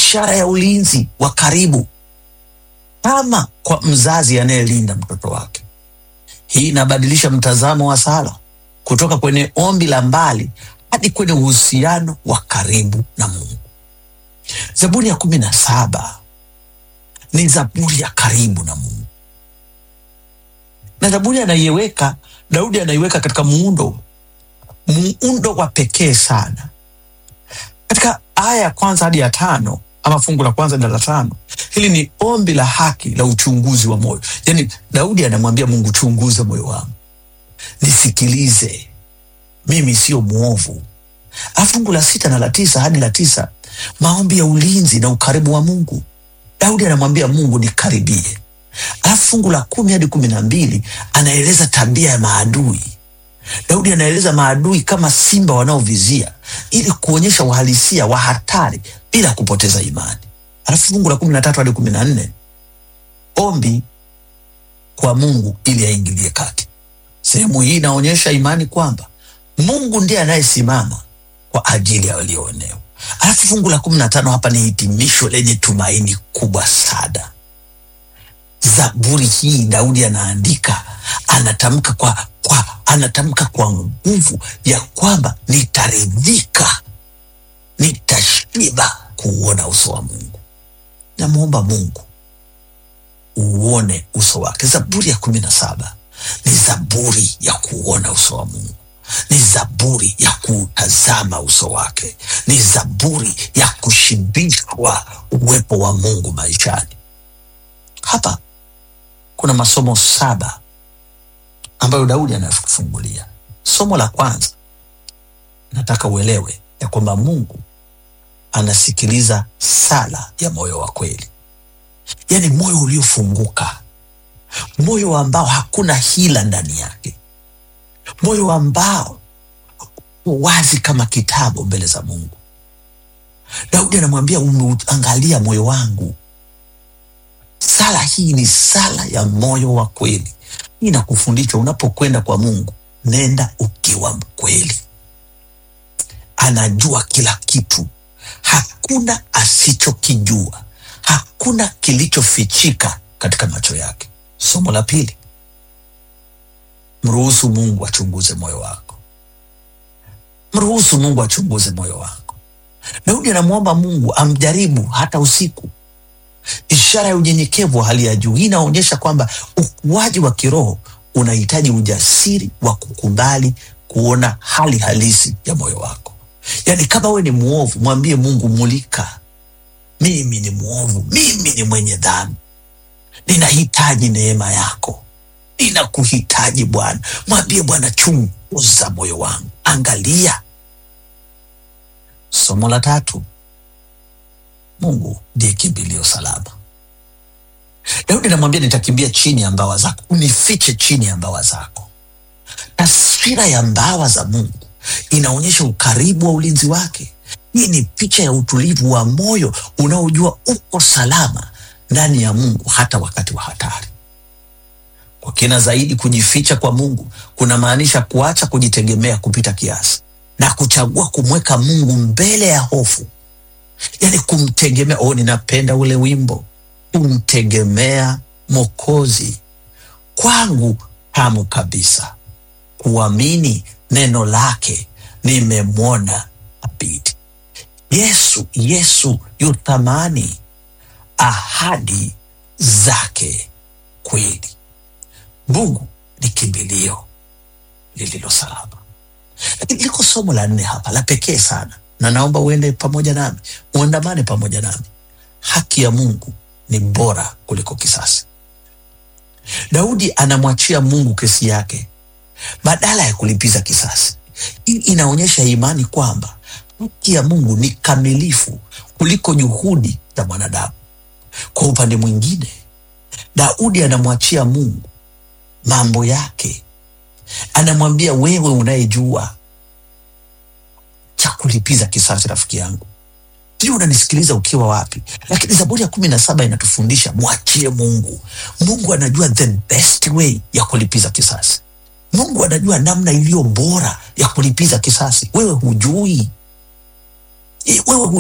ishara ya ulinzi wa karibu, kama kwa mzazi anayelinda mtoto wake. Hii inabadilisha mtazamo wa sala kutoka kwenye ombi la mbali hadi kwenye uhusiano wa karibu na Mungu. Zaburi ya kumi na saba ni zaburi ya karibu na Mungu, na zaburi anaiweka Daudi anaiweka katika muundo muundo wa pekee sana. Katika aya ya kwanza hadi ya tano ama fungu la kwanza na la tano, hili ni ombi la haki la uchunguzi wa moyo. Yaani Daudi anamwambia Mungu, chunguze moyo wangu, nisikilize, mimi sio mwovu. Alafu fungu la sita na la tisa hadi la tisa, maombi ya ulinzi na ukaribu wa Mungu. Daudi anamwambia Mungu, nikaribie. Alafu fungu la kumi hadi kumi na mbili anaeleza tabia ya maadui. Daudi anaeleza maadui kama simba wanaovizia ili kuonyesha uhalisia wa hatari bila kupoteza imani. Alafu fungu la kumi na tatu hadi kumi na nne ombi kwa Mungu ili aingilie kati. Sehemu hii inaonyesha imani kwamba Mungu ndiye anayesimama kwa ajili ya walioonewa. Alafu fungu la kumi na tano hapa ni hitimisho lenye tumaini kubwa sana. Zaburi hii Daudi anaandika, anatamka kwa, kwa, anatamka kwa nguvu ya kwamba nitaridhika, nitashiba kuuona uso wa Mungu. Namwomba Mungu uone uso wake. Zaburi ya kumi na saba ni zaburi ya kuuona uso wa Mungu, ni zaburi ya kuutazama uso wake, ni zaburi ya kushibishwa uwepo wa Mungu maishani. Hapa kuna masomo saba ambayo Daudi anafungulia. Somo la kwanza, nataka uelewe ya kwamba Mungu anasikiliza sala ya moyo wa kweli, yaani moyo uliofunguka, moyo ambao hakuna hila ndani yake, moyo ambao wazi kama kitabu mbele za Mungu. Daudi anamwambia umeuangalia moyo wangu. Sala hii ni sala ya moyo wa kweli. Hii inakufundisha unapokwenda kwa Mungu, nenda ukiwa mkweli. Anajua kila kitu, hakuna asichokijua, hakuna kilichofichika katika macho yake. Somo la pili, mruhusu Mungu achunguze moyo wako. Mruhusu Mungu achunguze moyo wako. Daudi anamwomba Mungu amjaribu hata usiku ishara ya unyenyekevu wa hali ya juu. Hii inaonyesha kwamba ukuaji wa kiroho unahitaji ujasiri wa kukubali kuona hali halisi ya moyo wako. Yaani, kama wewe ni mwovu, mwambie Mungu, mulika, mimi ni mwovu, mimi ni mwenye dhambi, ninahitaji neema yako, ninakuhitaji Bwana. Mwambie Bwana, chunguza moyo wangu, angalia. Somo la tatu, Mungu ndiye kimbilio salama. Daudi anamwambia nitakimbia chini ya mbawa zako, unifiche chini ya mbawa zako. Taswira ya mbawa za Mungu inaonyesha ukaribu wa ulinzi wake. Hii ni picha ya utulivu wa moyo unaojua uko salama ndani ya Mungu hata wakati wa hatari. Kwa kina zaidi, kujificha kwa Mungu kuna maanisha kuacha kujitegemea kupita kiasi na kuchagua kumweka Mungu mbele ya hofu yaani kumtegemea. Oh, ninapenda ule wimbo, kumtegemea Mokozi kwangu tamu kabisa, kuamini neno lake nimemwona abidi. Yesu, Yesu yu thamani, ahadi zake kweli. Mungu ni kimbilio lililo salama. Lakini liko somo la nne hapa la pekee sana na naomba uende pamoja nami, uandamane pamoja nami. Haki ya Mungu ni bora kuliko kisasi. Daudi anamwachia Mungu kesi yake badala ya kulipiza kisasi. Hii inaonyesha imani kwamba haki ya Mungu ni kamilifu kuliko juhudi za mwanadamu. Kwa upande mwingine, Daudi anamwachia Mungu mambo yake, anamwambia wewe unayejua cha kulipiza kisasi. Rafiki yangu, sijui unanisikiliza ukiwa wapi, lakini Zaburi ya kumi na saba inatufundisha mwachie Mungu. Mungu anajua the best way ya kulipiza kisasi. Mungu anajua namna iliyo bora ya kulipiza kisasi. Wewe hujui, wewe